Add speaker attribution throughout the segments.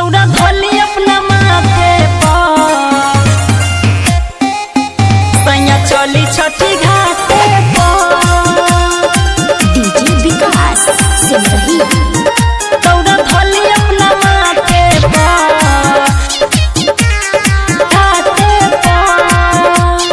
Speaker 1: दौड़ा धोली अपना माथे पर सैया चली छठी घाटे पर
Speaker 2: डीजे विकास सिमरही
Speaker 1: दौड़ा धोली अपना माथे पर घाटे पर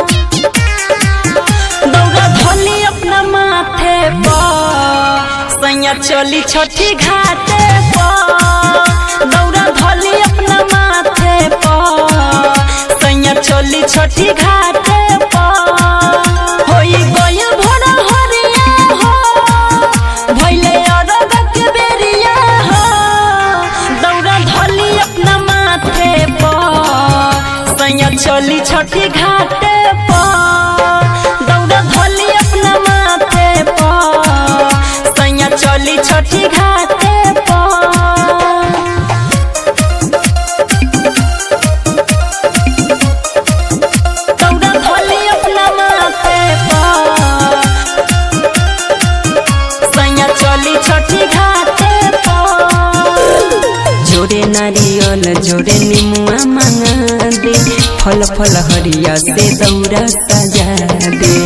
Speaker 1: दौड़ा धोली अपना माथे पर सैया चली छठी घाटे पर दौड़ा धोली अपना माथे पर सैया चली छठी घाटे पर होई गइल भोर हरिया हो भइले अरग के बेरिया हो दौड़ा धोली अपना माथे पर सैया चली छठी घाटे पर दौड़ा धोली अपना माथे पर सैया चली छठी घाटे पर दौड़ा धोली अपना माथे पर सैया चली छठी घाटे पर
Speaker 3: जोरे नारियल जोरे निमुआ मांगा दे फल फल हरिया से दौरा सजा दे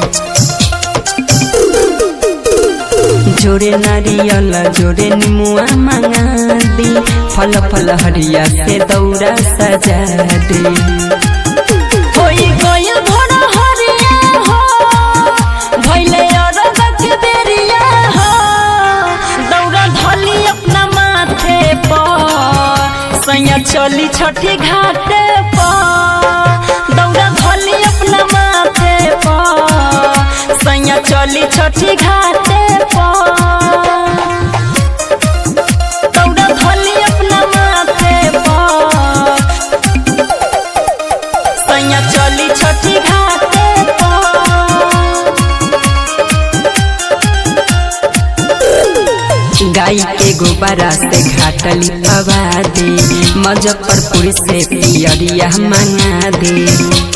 Speaker 3: जोरे नारियल जोरे निमुआ मांगा दे फल फल हरिया से दौरा सजा दे
Speaker 1: होई गइल भोर हरिया हो भइले अरग के बेरिया हो दौड़ा धोली अपना माथे पर सैया चली छठी घाटे पर दौड़ा धोली अपना माथे पर सैया चली छठी घाटे पर दौड़ा धोली अपना माथे पर सैया चली छठी घाटे पर
Speaker 3: गाय के गोबरा से घाटली हवा दे मुजफ्फरपुर से पियरिया मंगा दे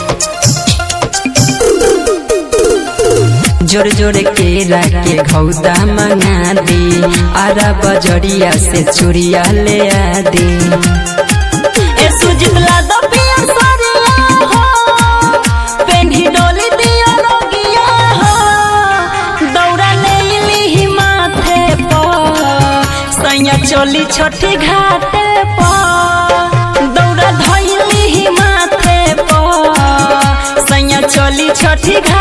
Speaker 3: जोर जोर केरा के घौदा मंगा दे आरा बजरिया से चूड़िया ले आ दे
Speaker 1: ए सुजला दो पिया सरिया हो पेन्ही डोली दिया रोगिया हो दौड़ा ले ली माथे पर सैया चली छठी घाटे पर दौड़ा धैली माथे पर सैया चली छठी घाटे